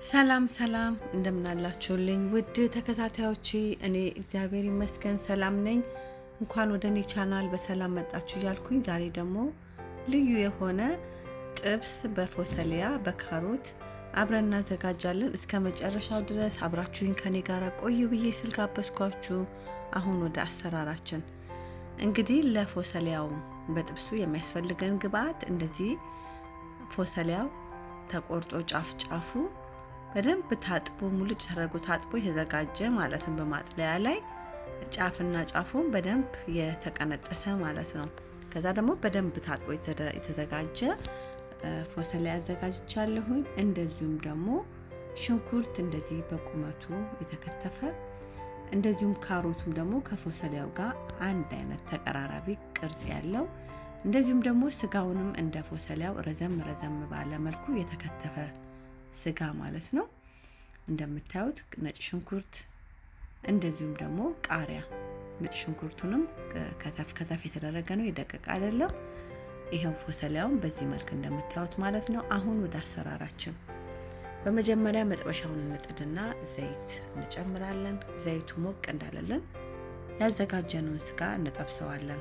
ሰላም ሰላም እንደምናላችሁልኝ ውድ ተከታታዮቼ፣ እኔ እግዚአብሔር ይመስገን ሰላም ነኝ። እንኳን ወደ እኔ ቻናል በሰላም መጣችሁ እያልኩኝ ዛሬ ደግሞ ልዩ የሆነ ጥብስ በፎሰሊያ በካሮት አብረን እናዘጋጃለን። እስከ መጨረሻው ድረስ አብራችሁኝ ከኔ ጋር ቆዩ ብዬ ስል ጋበዝኳችሁ። አሁን ወደ አሰራራችን እንግዲህ ለፎሰሊያው በጥብሱ የሚያስፈልገን ግብአት እንደዚህ ፎሰሊያው ተቆርጦ ጫፍ ጫፉ በደንብ ታጥቦ ሙልጭ ተደርጎ ታጥቦ የተዘጋጀ ማለትም በማጥለያ ላይ ጫፍና ጫፉን በደንብ የተቀነጠሰ ማለት ነው። ከዛ ደግሞ በደንብ ታጥቦ የተዘጋጀ ፎሰሊያ አዘጋጅቻለሁኝ። እንደዚሁም ደግሞ ሽንኩርት እንደዚህ በቁመቱ የተከተፈ እንደዚሁም ካሮቱም ደግሞ ከፎሰሊያው ጋር አንድ አይነት ተቀራራቢ ቅርጽ ያለው እንደዚሁም ደግሞ ስጋውንም እንደ ፎሰሊያው ረዘም ረዘም ባለ መልኩ የተከተፈ ስጋ ማለት ነው። እንደምታዩት ነጭ ሽንኩርት እንደዚሁም ደግሞ ቃሪያ። ነጭ ሽንኩርቱንም ከተፍ ከተፍ የተደረገ ነው፣ የደቀቀ አይደለም። ይሄው ፎሰሊያውን በዚህ መልክ እንደምታዩት ማለት ነው። አሁን ወደ አሰራራችን በመጀመሪያ መጥበሻውን እንጥድና ዘይት እንጨምራለን። ዘይቱ ሞቅ እንዳለልን ያዘጋጀነውን ስጋ እንጠብሰዋለን።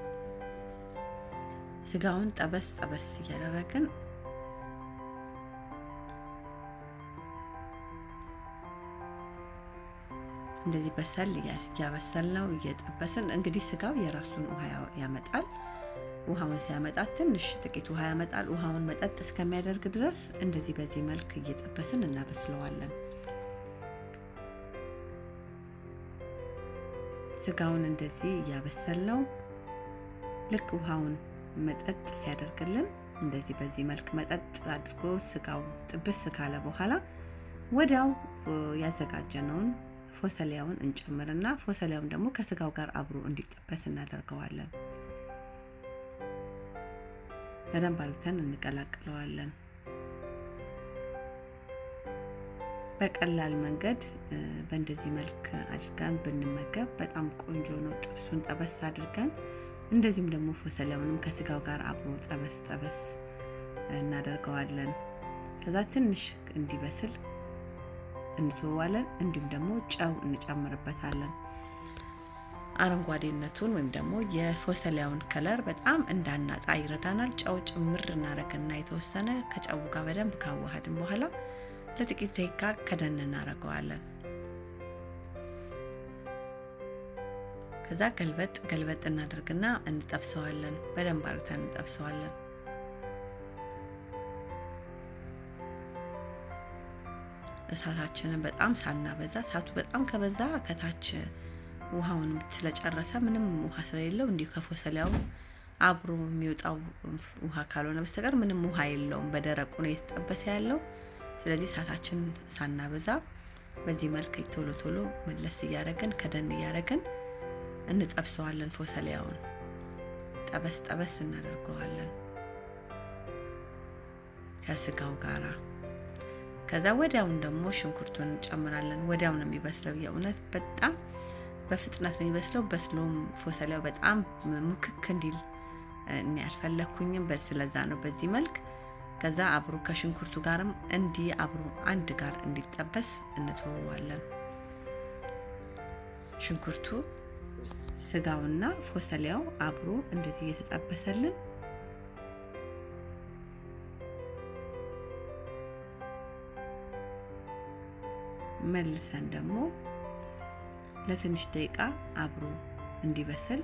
ስጋውን ጠበስ ጠበስ እያደረግን እንደዚህ በሰል እያበሰል ነው እየጠበስን። እንግዲህ ስጋው የራሱን ውሃ ያመጣል። ውሃውን ሲያመጣ ትንሽ ጥቂት ውሃ ያመጣል። ውሃውን መጠጥ እስከሚያደርግ ድረስ እንደዚህ በዚህ መልክ እየጠበስን እናበስለዋለን። ስጋውን እንደዚህ እያበሰል ነው። ልክ ውሃውን መጠጥ ሲያደርግልን እንደዚህ በዚህ መልክ መጠጥ አድርጎ ስጋው ጥብስ ካለ በኋላ ወዲያው ያዘጋጀነውን ፎሰሊያውን እንጨምርና ፎሰሊያውን ደግሞ ከስጋው ጋር አብሮ እንዲጠበስ እናደርገዋለን። በደንብ አድርገን እንቀላቅለዋለን። በቀላል መንገድ በእንደዚህ መልክ አድርገን ብንመገብ በጣም ቆንጆ ነው። ጥብሱን ጠበስ አድርገን እንደዚሁም ደግሞ ፎሰሊያውንም ከስጋው ጋር አብሮ ጠበስ ጠበስ እናደርገዋለን። ከዛ ትንሽ እንዲበስል እንተዋለን። እንዲሁም ደግሞ ጨው እንጨምርበታለን። አረንጓዴነቱን ወይም ደግሞ የፎሰሊያውን ከለር በጣም እንዳናጣ ይረዳናል። ጨው ጭምር እናደርግና የተወሰነ ከጨው ጋር በደንብ ካዋሃድን በኋላ ለጥቂት ደቂቃ ከደን እናደርገዋለን። ከዛ ገልበጥ ገልበጥ እናደርግና እንጠብሰዋለን። በደንብ አርግተን እንጠብሰዋለን። እሳታችንን በጣም ሳናበዛ፣ እሳቱ በጣም ከበዛ ከታች ውሃውንም ስለጨረሰ ምንም ውሃ ስለሌለው እንዲሁ ከፎሰሊያው አብሮ የሚወጣው ውሃ ካልሆነ በስተቀር ምንም ውሃ የለውም። በደረቁ ነው የተጠበሰ ያለው። ስለዚህ እሳታችን ሳናበዛ በዚህ መልክ ቶሎ ቶሎ መለስ እያደረግን ከደን እያደረግን እንጠብሰዋለን። ፎሰሊያውን ጠበስ ጠበስ እናደርገዋለን ከስጋው ጋራ። ከዛ ወዲያውን ደግሞ ሽንኩርቱን እንጨምራለን። ወዲያው ነው የሚበስለው። የእውነት በጣም በፍጥነት ነው የሚበስለው። በስሎም ፎሰሊያው በጣም ሙክክ እንዲል እኔ አልፈለግኩኝም። ስለዛ ነው በዚህ መልክ ከዛ አብሮ ከሽንኩርቱ ጋርም እንዲህ አብሮ አንድ ጋር እንዲጠበስ እንተወዋለን። ሽንኩርቱ ስጋውና ፎሰሊያው አብሮ እንደዚህ እየተጠበሰልን መልሰን ደግሞ ለትንሽ ደቂቃ አብሮ እንዲበስል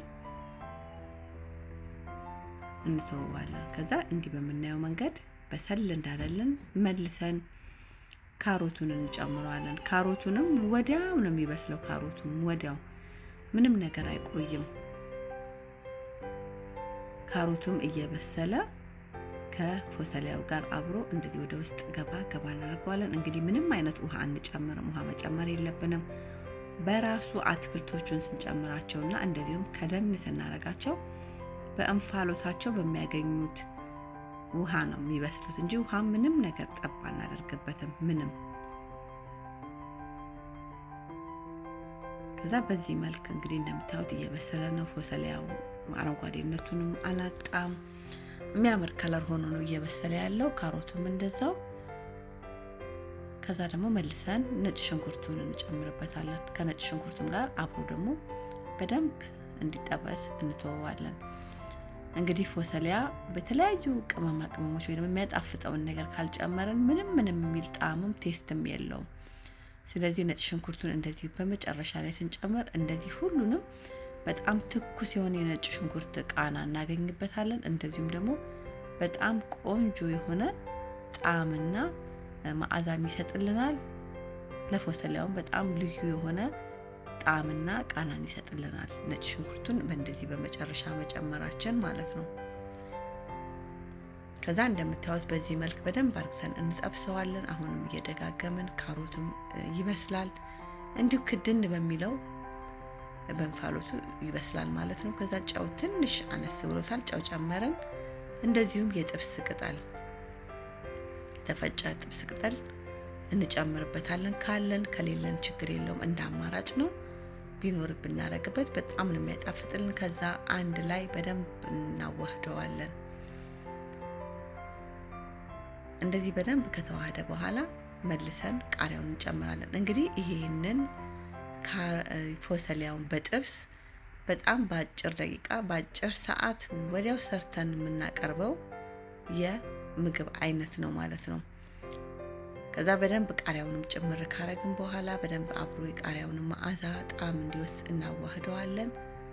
እንተወዋለን። ከዛ እንዲህ በምናየው መንገድ በሰል እንዳለልን መልሰን ካሮቱን እንጨምረዋለን። ካሮቱንም ወዲያው ነው የሚበስለው። ካሮቱም ወዲያው ምንም ነገር አይቆይም። ካሮቱም እየበሰለ ከፎሰሊያው ጋር አብሮ እንደዚህ ወደ ውስጥ ገባ ገባ እናደርገዋለን። እንግዲህ ምንም አይነት ውሃ አንጨምርም። ውሃ መጨመር የለብንም። በራሱ አትክልቶቹን ስንጨምራቸውና እንደዚሁም ከደን ስናረጋቸው በእንፋሎታቸው በሚያገኙት ውሃ ነው የሚበስሉት እንጂ ውሃ ምንም ነገር ጠብ አናደርግበትም። ምንም ከዛ በዚህ መልክ እንግዲህ እንደምታዩት እየበሰለ ነው። ፎሰሊያው አረንጓዴነቱንም አላጣም። የሚያምር ከለር ሆኖ ነው እየበሰለ ያለው። ካሮቱም እንደዛው ከዛ ደግሞ መልሰን ነጭ ሽንኩርቱን እንጨምርበታለን። ከነጭ ሽንኩርቱም ጋር አብሮ ደግሞ በደንብ እንዲጠበስ እንተወዋለን። እንግዲህ ፎሰሊያ በተለያዩ ቅመማ ቅመሞች ወይ ደግሞ የሚያጣፍጠውን ነገር ካልጨመረን ምንም ምንም የሚል ጣዕምም ቴስትም የለውም። ስለዚህ ነጭ ሽንኩርቱን እንደዚህ በመጨረሻ ላይ ስንጨምር እንደዚህ ሁሉንም በጣም ትኩስ የሆነ የነጭ ሽንኩርት ቃና እናገኝበታለን። እንደዚሁም ደግሞ በጣም ቆንጆ የሆነ ጣዕምና መዓዛም ይሰጥልናል። ለፎሰሊያውም በጣም ልዩ የሆነ ጣዕምና ቃናን ይሰጥልናል። ነጭ ሽንኩርቱን በእንደዚህ በመጨረሻ መጨመራችን ማለት ነው። ከዛ እንደምታዩት በዚህ መልክ በደንብ አርግተን እንጠብሰዋለን። አሁንም እየደጋገምን ካሮቱም ይበስላል። እንዲሁ ክድን በሚለው በእንፋሎቱ ይበስላል ማለት ነው። ከዛ ጨው ትንሽ አነስ ብሎታል፣ ጨው ጨመርን። እንደዚሁም የጥብስ ቅጠል ተፈጨ ጥብስ ቅጠል እንጨምርበታለን። ካለን ከሌለን ችግር የለውም፣ እንደ አማራጭ ነው። ቢኖር ብናረግበት በጣም ነው የሚያጣፍጥልን። ከዛ አንድ ላይ በደንብ እናዋህደዋለን። እንደዚህ በደንብ ከተዋህደ በኋላ መልሰን ቃሪያውን እንጨምራለን። እንግዲህ ይሄንን ፎሰሊያውን በጥብስ በጣም በአጭር ደቂቃ በአጭር ሰዓት ወዲያው ሰርተን የምናቀርበው የምግብ አይነት ነው ማለት ነው። ከዛ በደንብ ቃሪያውንም ጭምር ካረግን በኋላ በደንብ አብሮ የቃሪያውንም መዓዛ ጣዕም እንዲወስድ እናዋህደዋለን።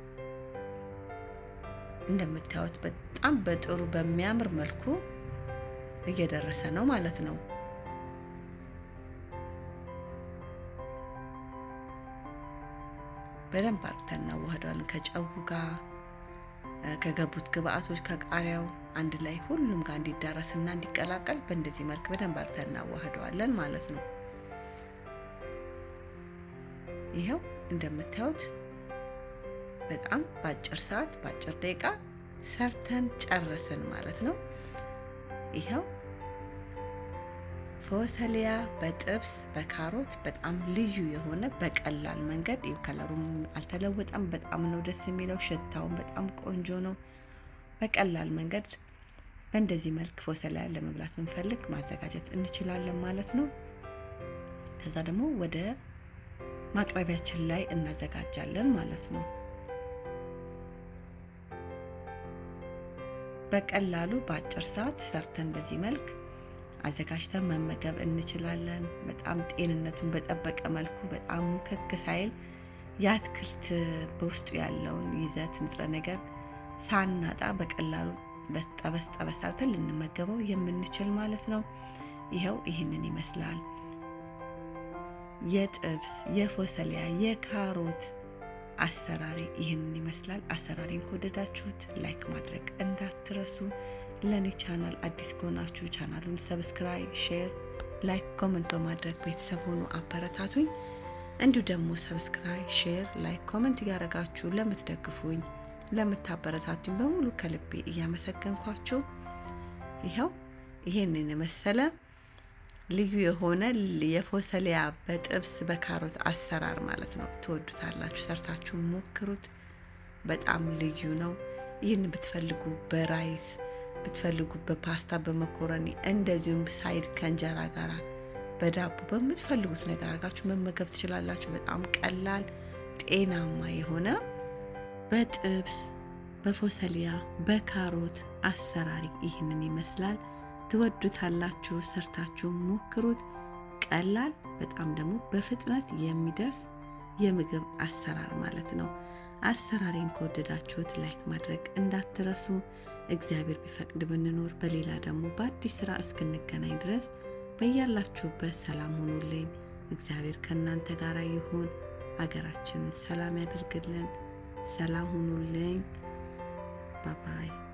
እንደምታዩት በጣም በጥሩ በሚያምር መልኩ እየደረሰ ነው ማለት ነው። በደንብ አርግተን እናዋህደዋለን ከጨው ጋር ከገቡት ግብአቶች ከቃሪያው አንድ ላይ ሁሉም ጋር እንዲዳረስና እንዲቀላቀል በእንደዚህ መልክ በደንብ አርግተን እናዋህደዋለን ማለት ነው። ይኸው እንደምታዩት በጣም በአጭር ሰዓት በአጭር ደቂቃ ሰርተን ጨረስን ማለት ነው። ይኸው ፎሰሊያ በጥብስ በካሮት በጣም ልዩ የሆነ በቀላል መንገድ ከለሩም አልተለወጠም። በጣም ነው ደስ የሚለው። ሽታውን በጣም ቆንጆ ነው። በቀላል መንገድ በእንደዚህ መልክ ፎሰሊያ ለመብላት ብንፈልግ ማዘጋጀት እንችላለን ማለት ነው። ከዛ ደግሞ ወደ ማቅረቢያችን ላይ እናዘጋጃለን ማለት ነው። በቀላሉ በአጭር ሰዓት ሰርተን በዚህ መልክ አዘጋጅተን መመገብ እንችላለን። በጣም ጤንነቱን በጠበቀ መልኩ በጣም ሙክክ ሳይል የአትክልት በውስጡ ያለውን ይዘት ንጥረ ነገር ሳናጣ በቀላሉ ጠበስ ጠበስ አርተን ልንመገበው የምንችል ማለት ነው። ይኸው ይህንን ይመስላል የጥብስ የፎሰሊያ የካሮት አሰራሪ ይህንን ይመስላል። አሰራሪን ከወደዳችሁት ላይክ ማድረግ እንዳትረሱ። ለእኔ ቻናል አዲስ ከሆናችሁ ቻናሉን ሰብስክራይብ፣ ሼር፣ ላይክ፣ ኮመንት በማድረግ ቤተሰብ ሆኑ አበረታቱኝ። እንዲሁ ደግሞ ሰብስክራይብ፣ ሼር፣ ላይክ፣ ኮመንት እያደረጋችሁ ለምትደግፉኝ ለምታበረታቱኝ በሙሉ ከልቤ እያመሰገንኳችሁ ይኸው ይሄንን የመሰለ ልዩ የሆነ የፎሰሊያ በጥብስ በካሮት አሰራር ማለት ነው። ትወዱታላችሁ። ሰርታችሁ ሞክሩት። በጣም ልዩ ነው። ይህን ብትፈልጉ በራይስ ብትፈልጉ በፓስታ በመኮረኒ እንደዚሁም ሳይድ ከእንጀራ ጋር በዳቦ በምትፈልጉት ነገር አድርጋችሁ መመገብ ትችላላችሁ። በጣም ቀላል ጤናማ የሆነ በጥብስ በፎሰሊያ በካሮት አሰራሪ ይህንን ይመስላል። ትወዱታላችሁ። ሰርታችሁ ሞክሩት። ቀላል በጣም ደግሞ በፍጥነት የሚደርስ የምግብ አሰራር ማለት ነው። አሰራሬን ከወደዳችሁት ላይክ ማድረግ እንዳትረሱ። እግዚአብሔር ቢፈቅድ ብንኖር በሌላ ደግሞ በአዲስ ስራ እስክንገናኝ ድረስ በያላችሁበት ሰላም ሁኑልኝ። እግዚአብሔር ከእናንተ ጋር ይሁን። አገራችንን ሰላም ያደርግልን። ሰላም ሁኑልኝ። ባባይ